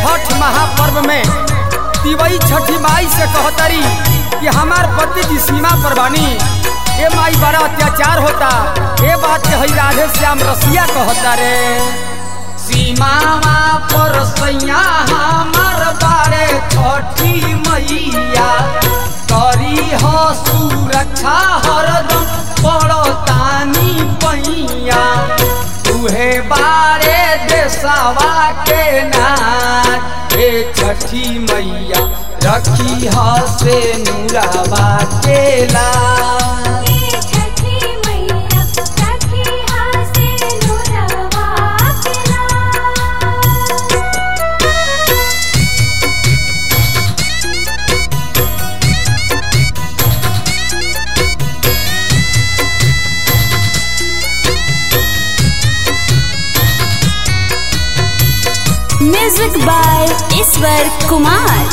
छठ महापर्व में तिवई छठी माई से कहतरी कि हमार पति जी सीमा पर बानी ए माई बड़ा अत्याचार होता ए बात के हई राधे श्याम रसिया कहता रे सीमावा पर सैया हमार बारे छठी मैया करी हो सुरक्षा हरदम पड़तानी पैया तुहे बारे देशवा के नाच हे छठी मैया रखी ह से नुरावा के लाज छठी मैया सखी हासे नुरवा केला म्यूजिक बाय ईश्वर कुमार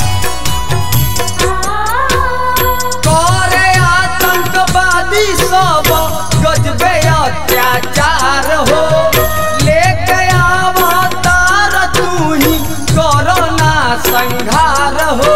करे आतंकवादी सब गजबे अत्याचार हो लेके अवतार तू ही कोरोना संहार हो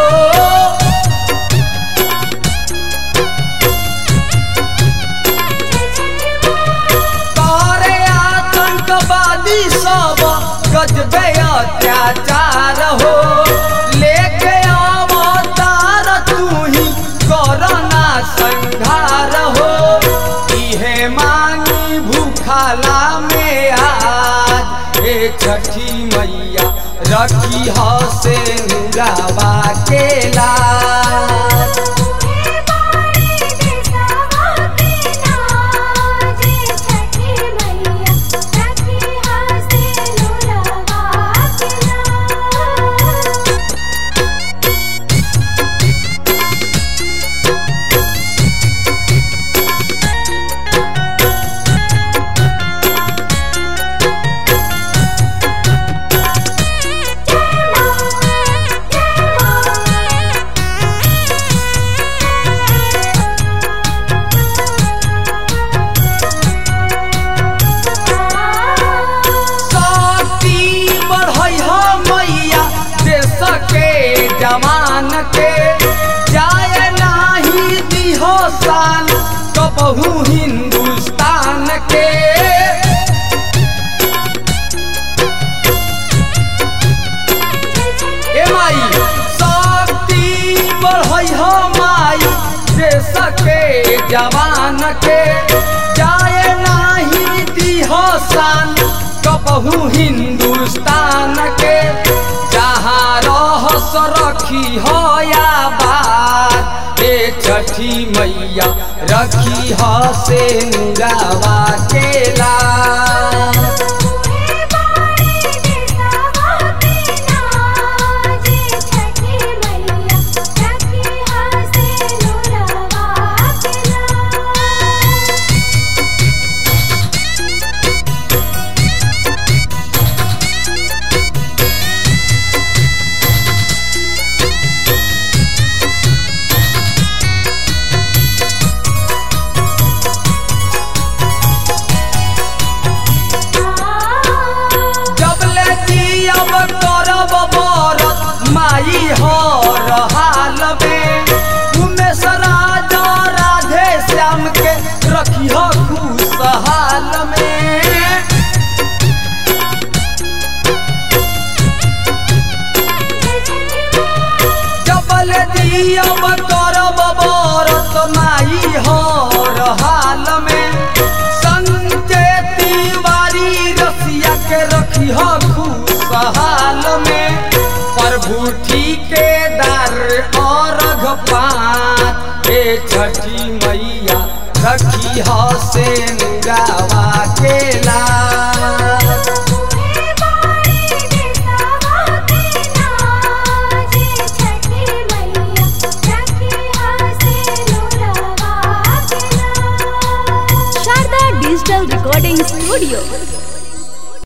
करे आतंकवादी सब गजबे अत्याचार हो लेके अवतार तू ही कोरोना संहार हो इहे मांगी भूखला में आज हे छठी मैया रखी ह से नुरावा के लाज तुहे बारे देशवा के नाज छठी मैया सखी हासे नुरवा केला शक्ति बढ़ई हो मैया देश के जवान के जाए नाही दिहो शान कबहू हिंदुस्तान के ए माई शक्ति बढ़ई हो माई देश के जवान के जाए नाही दिहो शान कबहू हिंदुस्तान के जहाँ रहस रखी हो या बात ए छठी मैया रखी ह से नुरावा के लाज तुहे बारे देशवा के नाज छठी मैया सखी हासे नुरवा केला जबले जियब करब बरत माई हर हाल में उमेश राजा राधे श्याम के रखी ह खुशहाल में जबल दियब करब बरत माई हर हाल में संजय तिवारी रसिया के रखी ह खुशहाल में प्रभु ठिकेदार और पात हे छठी मैया रखी ह से